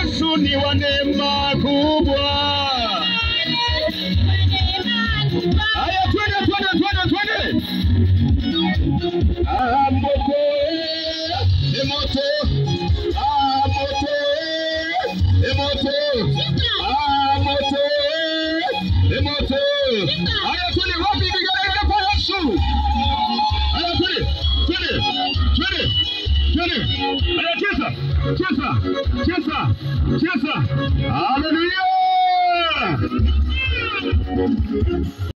Yesu ni wa neema kubwa. Haya, twende twende twende twende. Ah, moto eh, moto ah, moto eh, moto ah, moto eh, moto. Haya, twende wapi vigelegele kwa Yesu? Haya, twende twende twende twende. Haya, cheza cheza cheza cheza. Haleluya!